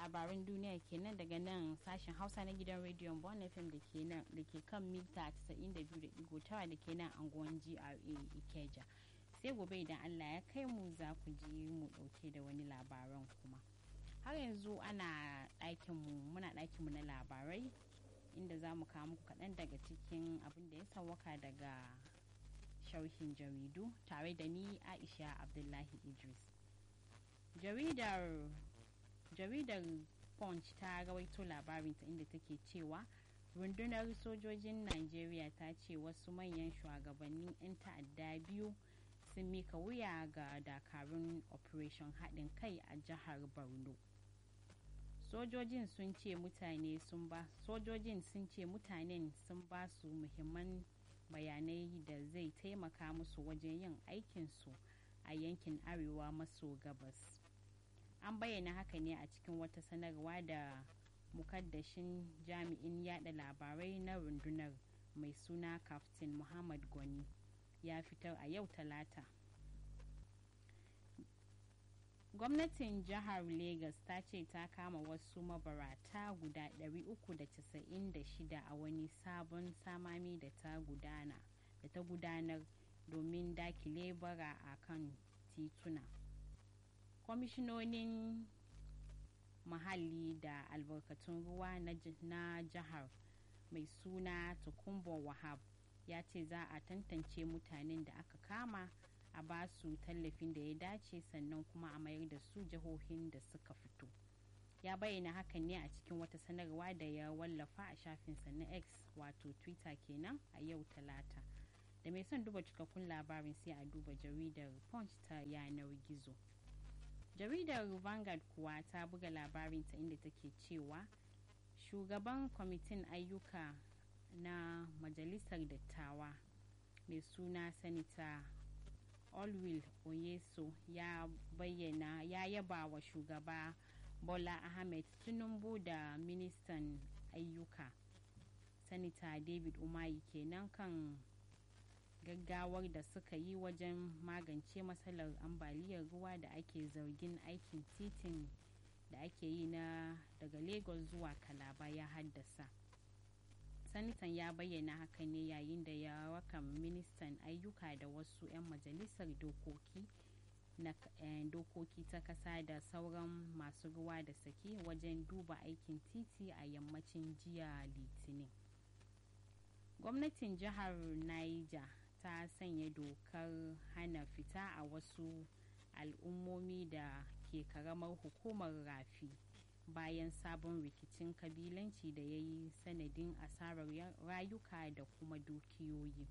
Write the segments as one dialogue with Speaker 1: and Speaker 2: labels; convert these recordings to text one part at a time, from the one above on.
Speaker 1: labaran duniya kenan daga nan sashen hausa na gidan rediyon bon fm da ke nan da ke kan mita 92.9 da ke nan anguwan gra ikeja sai gobe idan allah ya kai mu za ku ji mu dauke da wani labaran kuma har yanzu ana ɗakinmu muna ɗakinmu na labarai inda za mu kawo muku kaɗan daga cikin abin da ya sawaka daga sharhin jaridu tare da ni aisha abdullahi idris jaridar jaridar punch ta rawaito labarinta inda take cewa rundunar sojojin najeriya ta ce wasu manyan shugabannin 'yan ta'adda biyu sun mika wuya ga dakarun operation haɗin kai a jihar borno sojojin sun ce mutane sun ba sojojin sun ce mutanen sun ba su muhimman bayanai da zai taimaka musu wajen yin aikinsu a yankin arewa maso gabas an bayyana haka ne a cikin wata sanarwa da mukaddashin jami'in yada labarai na rundunar mai suna kaftin muhammad gwani ya fitar a yau talata gwamnatin jihar lagos ta ce ta kama wasu mabarata guda 396 a wani sabon samami da ta gudana da ta gudanar domin dakile bara a kan tituna kwamishinonin muhalli da albarkatun ruwa na jihar mai suna tukumbo wahab ya ce za a tantance mutanen da aka kama a ba su tallafin da ya dace sannan kuma a mayar da su jihohin da suka fito ya bayyana hakan ne a cikin wata sanarwa da ya wallafa a shafinsa na x wato twitter kenan a yau talata da mai son duba cikakkun labarin sai a duba jaridar punch ta yanar gizo jaridar vanguard kuwa ta buga labarinta inda take cewa shugaban kwamitin ayyuka na majalisar dattawa mai suna sanita olwil oyeso ya bayyana ya yaba wa shugaba bola ahmed tinubu da ministan ayyuka sanita david umayi kenan kan gaggawar da suka yi wajen magance matsalar ambaliyar ruwa da ake zargin aikin titin da ake yi na daga lagos zuwa kalaba ya haddasa sanitan ya bayyana haka ne yayin da ya raka ministan ayyuka da wasu 'yan majalisar dokoki na dokoki ta kasa da sauran masu ruwa da saki wajen duba aikin titi a yammacin jiya litinin gwamnatin jihar niger ta sanya dokar hana fita a wasu al'ummomi da ke karamar hukumar rafi bayan sabon rikicin kabilanci da ya yi sanadin asarar rayuka da kuma dukiyoyi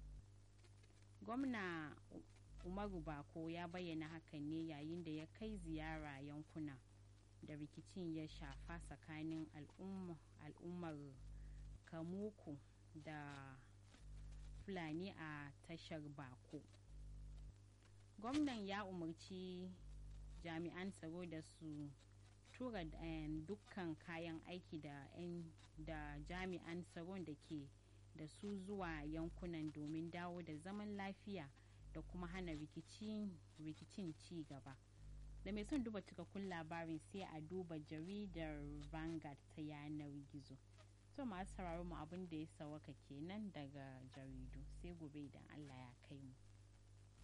Speaker 1: gwamna umaru bako ya bayyana hakan ne yayin da ya kai ziyara yankuna da rikicin ya shafa tsakanin al'ummar kamuku da fulani a tashar bako gwamnan ya umarci jami'an tsaro da su tura dukkan kayan aiki da, da jami'an tsaron da ke da su zuwa yankunan domin dawo da zaman lafiya da kuma hana rikicin ci gaba da mai son duba cikakkun labarin sai a duba jaridar vanguard ta yanar gizo to masu sauraron mu abin da ya sawaka kenan daga jaridu sai gobe idan allah ya kai mu